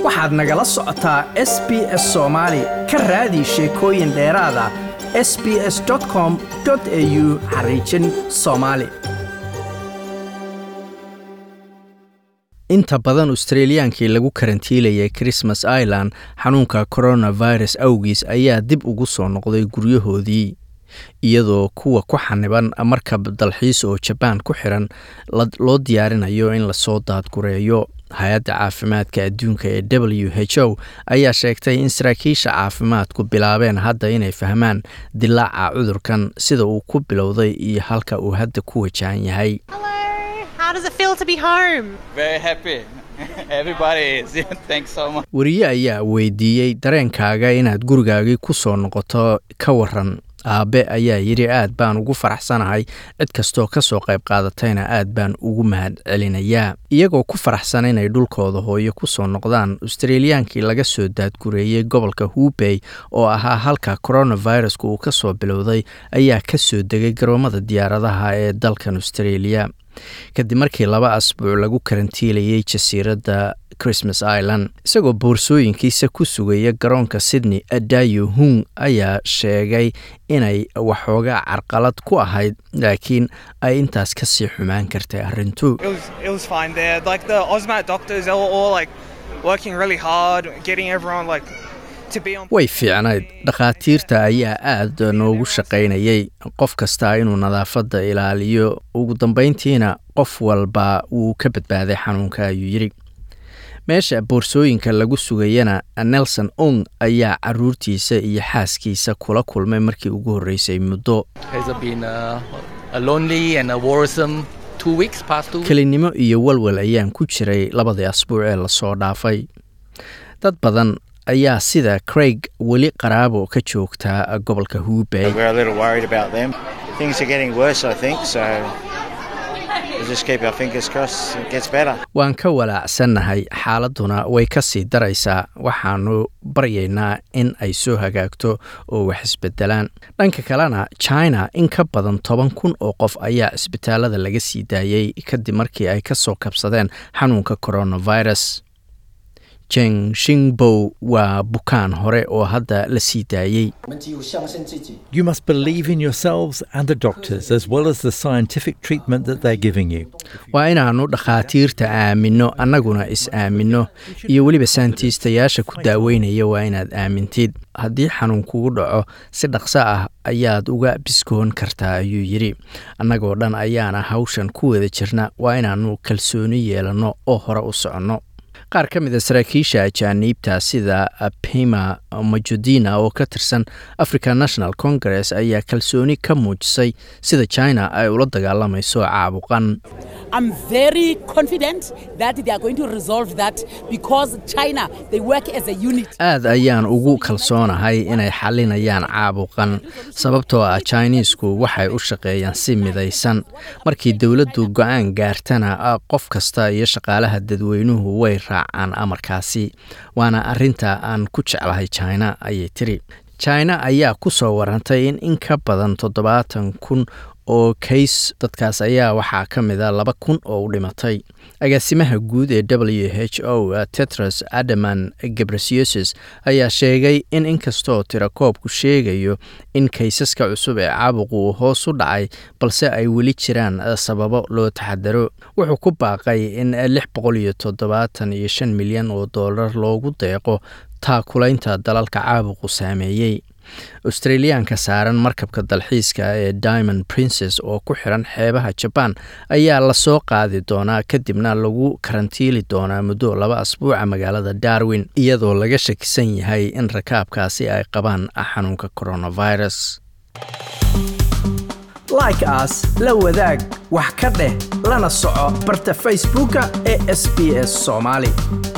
waxaad nagala socotaa s b s soomaali ka raadi sheekooyin dheeraada s b s com au xariijin soomaali inta badan australiyaankii lagu karantiilayay christmas island xanuunka coronavirus awgiis ayaa dib ugu soo noqday guryahoodii iyadoo kuwa ku xaniban markab dalxiis oo jabaan ku xiran loo diyaarinayo in lasoo daadgureeyo hay-adda caafimaadka adduunka ee w h o ayaa sheegtay in saraakiisha caafimaadku bilaabeen hadda inay fahmaan dilaaca cudurkan sida uu ku bilowday iyo halka uu hadda ku wajahan yahay wariye ayaa weydiiyey dareenkaaga inaad gurigaagii ku soo noqoto ka waran aabe ayaa yidhi aad baan ugu faraxsanahay cid kastoo ka soo qayb qaadatayna aad baan ugu mahad celinayaa iyagoo ku faraxsan inay dhulkooda hooyo ku soo noqdaan australiyaankii laga soo daadgureeyey gobolka hubey oo ahaa halka coronavirusku uu ka soo bilowday ayaa ka soo degay garoomada diyaaradaha ee dalkan australia kadib markii laba asbuuc lagu karantiilayay jasiiradda christmas island isagoo boorsooyinkiisa ku sugaya garoonka sydney adayo hung ayaa sheegay inay waxoogaa carqalad ku ahayd laakiin ay intaas ka sii xumaan kartay arrintu way fiicnayd dhakhaatiirta ayaa aad noogu shaqaynayay qof kastaa inuu nadaafadda ilaaliyo ugu dambayntiina qof walba wuu ka badbaaday xanuunka ayuu yidhi meesha boorsooyinka lagu sugayana nelson ong ayaa caruurtiisa iyo xaaskiisa kula kulmay markii ugu horreysay muddo kelinimo iyo walwal ayaan ku jiray labadii asbuuc ee lasoo dhaafay dad badan ayaa sida craig weli qaraabo ka joogtaa gobolka hubey waan ka walaacsannahay xaaladuna way ka sii daraysaa waxaanu baryaynaa in ay soo hagaagto oo wax isbedelaan dhanka kalena china in ka badan toban kun oo qof ayaa cisbitaalada laga sii daayey kadib markii ay ka soo kabsadeen xanuunka coronavirus jeng shingbow waa bukaan hore oo hadda la sii daayey You must believe in yourselves and the doctors as well as the scientific treatment that they're giving you. waa inaannu dhakhaatiirta aaminno annaguna is-aaminno iyo weliba saantiistayaasha ku daaweynaya waa inaad aamintid haddii xanuun kugu dhaco si dhaqso ah ayaad uga biskoon kartaa ayuu yidhi annagoo dhan ayaana hawshan ku wada jirna waa inaannu kalsooni yeelanno oo hore u soconno qaar ka mid a saraakiisha ajaaniibta sida pima majudina oo ka tirsan african national congress ayaa kalsooni ka muujisay sida china ay ula dagaalamayso caabuqan I'm very confident that they are going to resolve that because China, they work as a unit. aad ayaan ugu kalsoonahay inay xalinayaan caabuqan sababtoo ah chinesku waxay u shaqeeyaan si midaysan markii dowladdu go-aan gaartana qof kasta iyo shaqaalaha dadweynuhu way raacaan amarkaasi waana arinta aan ku jeclahay china ayay tiri china ayaa ku soo warantay in in ka badan toddobaatan kun oo kays dadkaas ayaa waxaa ka mid a laba kun oo u dhimatay agaasimaha guud ee w h o tetros adaman gebresiosis ayaa sheegay in inkastoo tirakoobku sheegayo in kaysaska cusub ee caabuqu uu hoos u dhacay balse ay weli jiraan sababo loo taxadaro wuxuu ku baaqay in lix boqol iyo toddobaatan iyo shan milyan oo dollar loogu deeqo taakulaynta dalalka caabuqu saameeyey australiyaanka saaran markabka dalxiiska ee diamond princes oo ku xiran xeebaha jabaan ayaa lasoo qaadi doonaa kadibna lagu karantiili doonaa muddo laba asbuuca magaalada darwin iyadoo laga shakisan yahay in rakaabkaasi ay qabaan xanuunka coronavirus like aas la wadaag wax ka dheh lana soco barta facebooka ee sb s soomaali